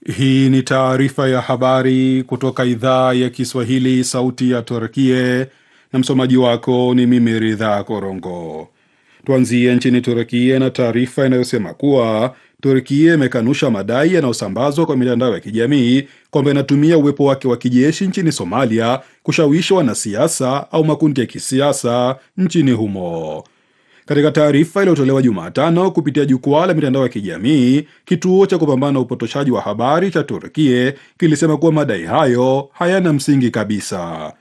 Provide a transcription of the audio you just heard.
Hii ni taarifa ya habari kutoka idhaa ya Kiswahili, sauti ya Turkie, na msomaji wako ni mimi Ridha Korongo. Tuanzie nchini Turkie na taarifa inayosema kuwa Turkie imekanusha madai yanayosambazwa kwa mitandao ya kijamii kwamba inatumia uwepo wake wa kijeshi nchini Somalia kushawishi wanasiasa au makundi ya kisiasa nchini humo. Katika taarifa iliyotolewa Jumatano kupitia jukwaa la mitandao ya kijamii, kituo cha kupambana na upotoshaji wa habari cha Turkie kilisema kuwa madai hayo hayana msingi kabisa.